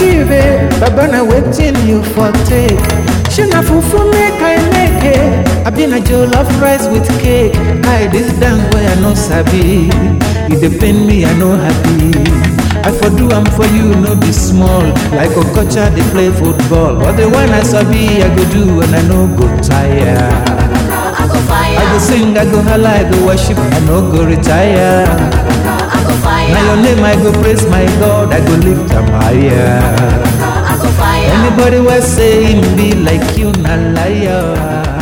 give eh baba na wetin you for take shey na fufu make i make eh abi na jollof rice with cake i this dance wey i no sabi e dey pain me i no happy i for do am for you no be small like okocha dey play football but the one i sabi i go do and i no go tire I go fire. i go sing i go hala i go worship i no go retire I go fire. na your name i go praise my god i go lift am higher. I go fire. Anybody wey say him be like you na liar.